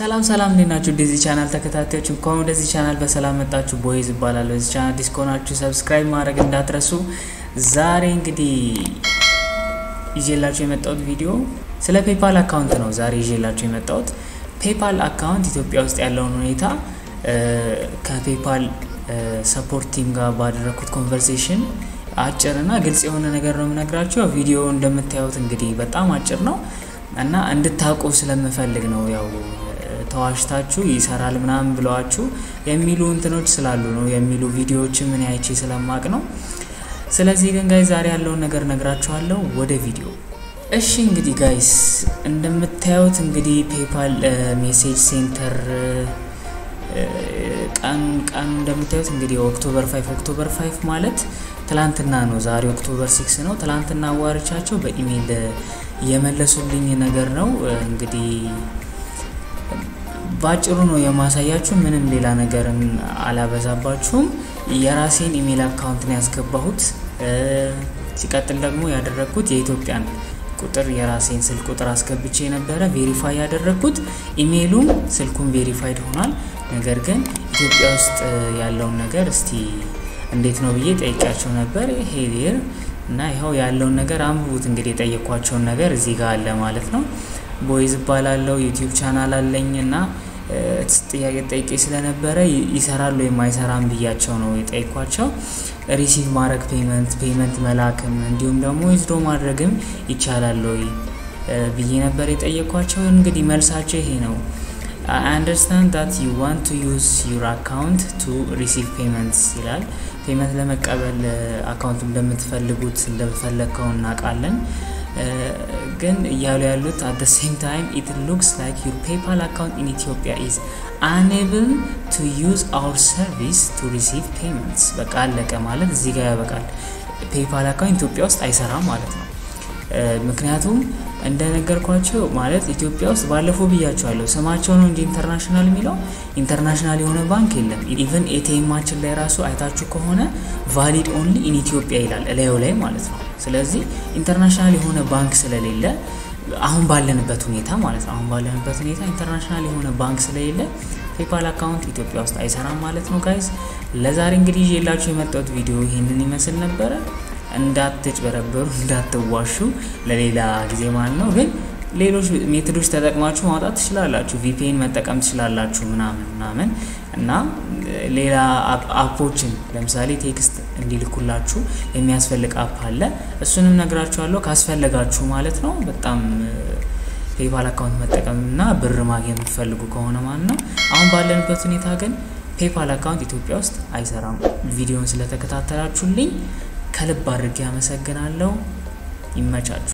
ሰላም ሰላም እንዴት ናችሁ? ወደዚህ ቻናል ተከታታዮች እንኳን ወደዚህ ቻናል በሰላም መጣችሁ። ቦይዝ እባላለሁ። እዚህ ቻናል አዲስ ከሆናችሁ ሰብስክራይብ ማድረግ እንዳትረሱ። ዛሬ እንግዲህ ይዤላችሁ የመጣሁት ቪዲዮ ስለ ፔፓል አካውንት ነው። ዛሬ ይዤላችሁ የመጣሁት ፔፓል አካውንት ኢትዮጵያ ውስጥ ያለውን ሁኔታ ከፔፓል ሰፖርት ቲም ጋር ባደረግኩት ኮንቨርሴሽን አጭር እና ግልጽ የሆነ ነገር ነው የምነግራችሁ። ያው ቪዲዮ እንደምታዩት እንግዲህ በጣም አጭር ነው እና እንድታውቁ ስለምፈልግ ነው ያው ተዋሽታችሁ ይሰራል ምናምን ብለዋችሁ የሚሉ እንትኖች ስላሉ ነው የሚሉ ቪዲዮዎችን ምን አይቼ ስለማቅ ነው። ስለዚህ ግን ጋይስ ዛሬ ያለውን ነገር ነግራችኋለሁ። ወደ ቪዲዮ እሺ። እንግዲህ ጋይስ እንደምታዩት እንግዲህ ፔፓል ሜሴጅ ሴንተር ቀኑ ቀኑ እንደምታዩት እንግዲህ ኦክቶበር ፋይቭ ኦክቶበር ፋይቭ ማለት ትላንትና ነው። ዛሬ ኦክቶበር ሲክስ ነው። ትላንትና አዋርቻቸው በኢሜይል የመለሱልኝ ነገር ነው እንግዲህ ባጭሩ ነው የማሳያችሁ። ምንም ሌላ ነገርን አላበዛባችሁም። የራሴን ኢሜይል አካውንት ነው ያስገባሁት። ሲቀጥል ደግሞ ያደረግኩት የኢትዮጵያን ቁጥር የራሴን ስልክ ቁጥር አስገብቼ የነበረ ቬሪፋይ ያደረግኩት ኢሜይሉም ስልኩም ቬሪፋይድ ሆኗል። ነገር ግን ኢትዮጵያ ውስጥ ያለውን ነገር እስቲ እንዴት ነው ብዬ ጠይቂያቸው ነበር። ሄዴር እና ይኸው ያለውን ነገር አንብቡት። እንግዲህ የጠየኳቸውን ነገር እዚህ ጋር አለ ማለት ነው። ቦይዝ እባላለሁ ዩቲዩብ ቻናል አለኝ እና ጥያቄ ጠይቄ ስለነበረ ይሰራል ወይም አይሰራም ብያቸው ነው የጠይኳቸው። ሪሲቭ ማድረግ ፔመንት ፔመንት መላክም እንዲሁም ደግሞ ዊዝድሮ ማድረግም ይቻላል ወይ ብዬ ነበር የጠየኳቸው። እንግዲህ መልሳቸው ይሄ ነው። አይ አንደርስታንድ ዳት ዩ ዋንት ቱ ዩዝ ዩር አካውንት ቱ ሪሲቭ ፔመንትስ ይላል። ፔመንት ለመቀበል አካውንቱ እንደምትፈልጉት እንደፈለግከው እናውቃለን። ግን እያሉ ያሉት አት ደ ሴም ታይም ኢት ሉክስ ላይክ ዩር ፔፓል አካውንት ኢን ኢትዮጵያ ኢዝ አንብል ቱ ዩዝ አውር ሰርቪስ ቱ ሪሲቭ ፔመንትስ። በቃ አለቀ ማለት እዚህ ጋር ያበቃል። ፔፓል አካውንት ኢትዮጵያ ውስጥ አይሰራም ማለት ነው። ምክንያቱም እንደነገርኳቸው ማለት ኢትዮጵያ ውስጥ ባለፈው ብያቸዋለሁ፣ ስማቸው ነው እንጂ ኢንተርናሽናል የሚለው ኢንተርናሽናል የሆነ ባንክ የለም። ኢቨን ኤቲኤማችን ላይ ራሱ አይታችሁ ከሆነ ቫሊድ ኦንሊ ኢን ኢትዮጵያ ይላል እላዩ ላይ ማለት ነው። ስለዚህ ኢንተርናሽናል የሆነ ባንክ ስለሌለ አሁን ባለንበት ሁኔታ ማለት ነው አሁን ባለንበት ሁኔታ ኢንተርናሽናል የሆነ ባንክ ስለሌለ ፔፓል አካውንት ኢትዮጵያ ውስጥ አይሰራም ማለት ነው። ጋይዝ ለዛሬ እንግዲህ ይዤላችሁ የመጣሁት ቪዲዮ ይህንን ይመስል ነበረ። እንዳትጭበረበሩ እንዳትዋሹ ለሌላ ጊዜ ማለት ነው። ግን ሌሎች ሜቶዶች ተጠቅማችሁ ማውጣት ትችላላችሁ። ቪፒኤን መጠቀም ትችላላችሁ ምናምን ምናምን እና ሌላ አፖችን ለምሳሌ ቴክስት እንዲልኩላችሁ የሚያስፈልግ አፕ አለ። እሱንም ነግራችኋለሁ ካስፈለጋችሁ ማለት ነው። በጣም ፔፓል አካውንት መጠቀም እና ብር ማግኘት የምትፈልጉ ከሆነ ማለት ነው። አሁን ባለንበት ሁኔታ ግን ፔፓል አካውንት ኢትዮጵያ ውስጥ አይሰራም። ቪዲዮን ስለተከታተላችሁልኝ ከልብ አድርጌ አመሰግናለሁ። ይመቻችሁ።